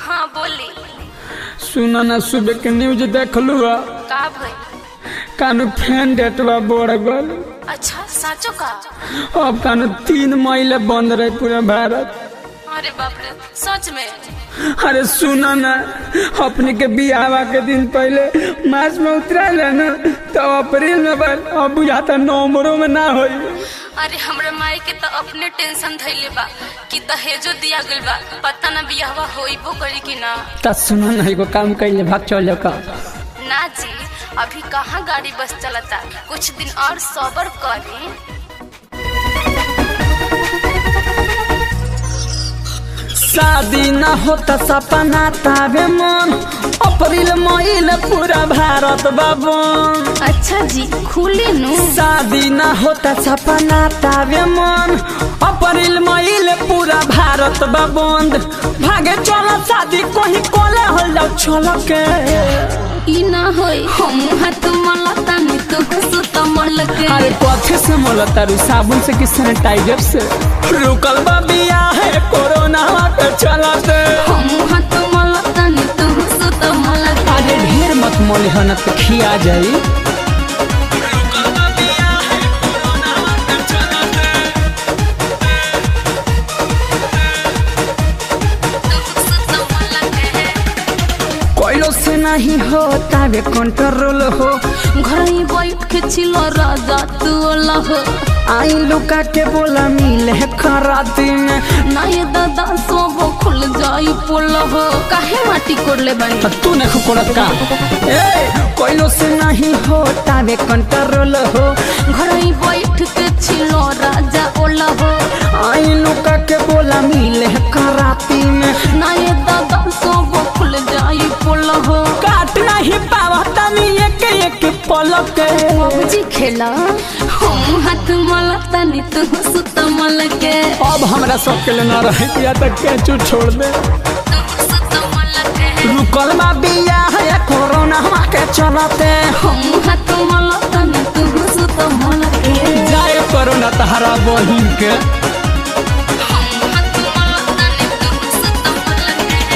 हाँ बोली सुना ना सुबह के न्यूज देख लू का भाई कानू फैन डेटवा बढ़ गल अच्छा साचो का अब कानू तीन महीने बंद रहे पूरा भारत अरे बाप रे सच में अरे सुना ना अपने के बियावा के दिन पहले मार्च में उतरा ना तो अप्रैल में बन अब बुझाता नवंबरों में ना होई अरे हमरे माई के तो अपने टेंशन धैले बा कि दहेजो दिया गइल बा पता ना बियाहवा होइबो करी कि ना ता सुना ना एगो काम कैले भाग चल जाओ का ना जी अभी कहाँ गाड़ी बस चलता कुछ दिन और सबर करी शादी ना होता सपना तावे मन अप्रैल महीने पूरा भारत बाबन अच्छा जी खुली नु शादी ना होता सपना तावे मन अप्रैल महीने पूरा भारत बा बंद भागे चलो शादी कोही कोले हो जाओ चलो के ई ना होई हम हाथ मलता नी तू सुत मलके अरे कथे से मोला तारू साबुन से कि सैनिटाइजर से रुकल बा बिया है कोरोना के चलते हम हाथ मलता नी तू सुत मलके अरे ढेर मत मोली हन तो खिया जाई सुत मलके कोयलो से नहीं होता वे कंट्रोल हो घर ही बैठ के छिलो राजा तू लह आई लुका के बोला मिले खराती में ना ये दादा सब खुल जाई पोलह काहे माटी कोड़ले बानी तो तू ने खुकोड़त का ए कोयलो से नहीं होता वे कंट्रोल हो घर ही बैठ के छिलो राजा ओलह आई लुका के बोला मिले खराती में ना ये दादा सब खुल जाई पोलह काट नहीं पावा तनी एक एक पलक के बाबूजी खेला हम हाथ मलता नी तू सुत मलके अब हमरा सब के लिए ना रहे या तक कैचू छोड़ दे तू सुत मलके रुकल बा बिया है कोरोना के चलते हम हाथ मलता नी तू सुत मलके जाए कोरोना तहरा बहिन के हम हाथ मलता नी तू सुत मलके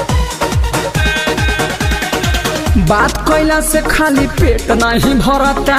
बात कैला से खाली पेट नहीं भरता